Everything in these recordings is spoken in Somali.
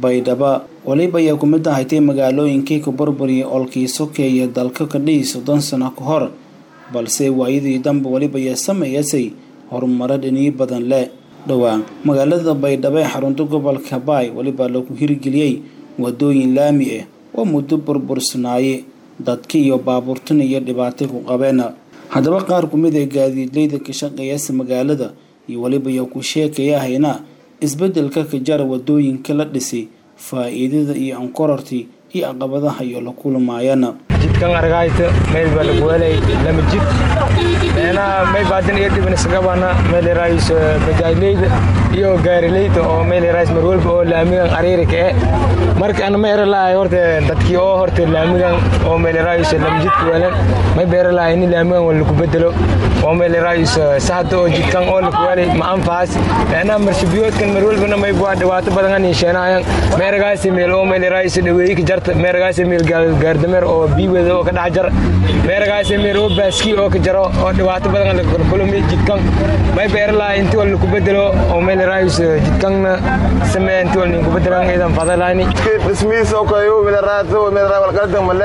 baydhabo weliba ayaa ku mid ahaydee magaalooyinkii ku burburiyay olkii sokeeye dalka ka dhihi soddon sano ka hor balse waayadii danba weliba ayaa sameeyasay horumaro dhiniyo badan leh dhowaan magaalada baydhabo ee xarunta gobolka baay weliba lagu hirgeliyey wadooyin laami ah oo muddo burbursanaayey dadka iyo baabuurtan iyo dhibaatay ku qabeen haddaba qaar ku mid ee gaadiidleyda ka shaqeeyasa magaalada iyo weliba ayaa ku sheekayahayna isbedelka ka jara wadooyinka la dhisay faa-iidada iyo ankorartii iyo caqabadaha iyo la kulmaayana jidkan argayta meel baa lagu helay lama jid meenaha may baadin iyo dhibin isagabana meel yaraayis bajaajleyda iyo gaarileyda oo meel yaraayis mar walba oo laamigan ariirika eh marka ana ma era lahay horta dadkii oo horta laamigan oo meel yaraayis lama jidka weelan may beera lahay in laamigan wala lagu bedelo oo meel yaraayis saxda oo jidkan oo lagu helay ma anfaas meenaha marshabiyoodkan mar walbana may bua dhibaato badan an yeesheenayan meeragaasi meel oo meel yaraayis dhaweeyika jarta meeragaasi meel gaardameer oo biiweda oo ka dhex jar meeragaasi meel oo baaskii oo ka jaro oo dhibaato badan lakulmi jidkan may beera lahay intii wala lagu bedelo oo meel yaraayis jidkanna samee intii wala ninku bedelan idan fadalayni dhismihiisa oo kale yuu midaraad midaraad walqaldan male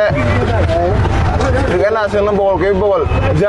riganaasina boqolkiiba boqol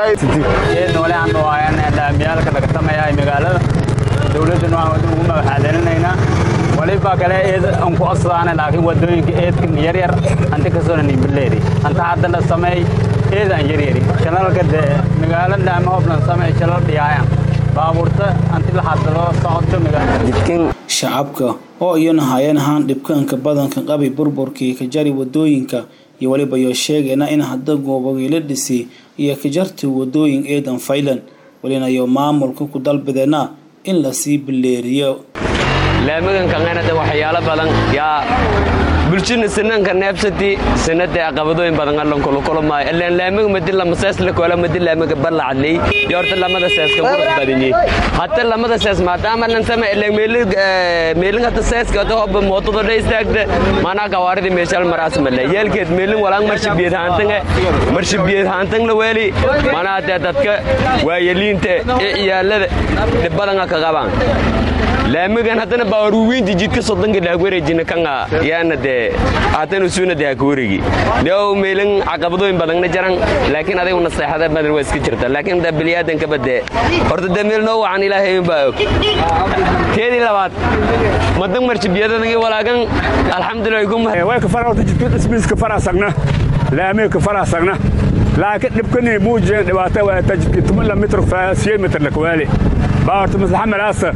jeedna wali aan dhawaayan laamiyaalka laga sameeyahay magaalada dowladduna waan ugu magaxaadaninaynaa waliba kale eed aan ku codsadaan laakiin wadooyinka eedka yaryar anta kasoo nimbileedi anta hadda la sameey eed aan yaryari shalalka de magaalo laama hoblan sameey shalal dhiyaayan baabuurta anti la hadlo socodka magaalada shacabka oo iyana hayeen ahaan dhibkaanka badanka qabi burburkii ka jari wadooyinka iyo weliba iyo sheegayna in hadda goobogii la dhisay iyo ka jartay wadooyin eedan faylan welinayo maamulka ku dalbadeena in lasii bileeriyo laamigan kanganada waxyaalo badan yaa bulshina sinanka neebsati sinada aqabadooyin badan allan kulukulumaayo ilaan laamiga madi lama sees la koola madi laamiga ballacadley iyo horta lamada seeska qurux badanyey hata lamada sees maadaama lan sama ilaan meelin hata seeska hata hobba mootodo dha istaagta manaa kawaaridi meeshal maraas male yeelkeed meelin walaan marshibiyad haantange marshibiyad haantang la weeli manaa dee dadka waayeliinta ee ciyaalada dhibadanga ka qabaan laamigan haddana baaruweynti jidka soddonka dhaag wareejina kanga yaana dee haddana suuna dee haka waregi dee meelin caqabadooyin badanna jaran laakiin adigu naseexada badan waa iska jirta laakiin da biniaadankaba dee horta dee meel noo wacan ilaahay baa og teedii labaad madan marjibiyadadagi walaagan alxamdulilah way ka fara horta jidka dhismiiska faraasagna laamiga ka faraasagna laakiin dhibkani muujeen dhibaato waa ta jidka tumala mitr faasiye mitr lakwaali baa horta maslaxamalaasa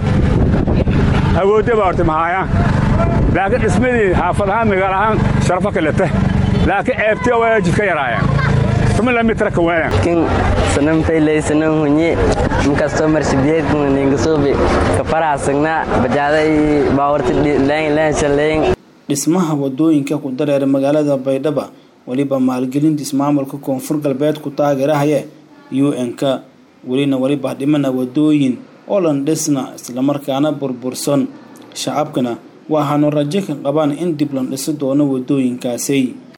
awoodda baa horta mahaayaan laakiin dhismadii xaafad ahaan magaal ahaan sharafo kalete laakiin ceebtii waa jidka yaraayaan tumala mitra ka waayan kin sanam taylay sanam hunye inkastoo marshibiyeed ningasoobe ka faraasagna bajaaday baawarta leen leen shaleyn dhismaha wadooyinka ku dareera magaalada baydhaba weliba maalgelintiis maamulka koonfur galbeed ku taageerahaya u n-ka welina weliba dhimana wadooyin oo lan dhisna islamarkaana burbursan shacabkana waxaanu rajo ka qabaan in dib lan dhisi doono wadooyinkaasi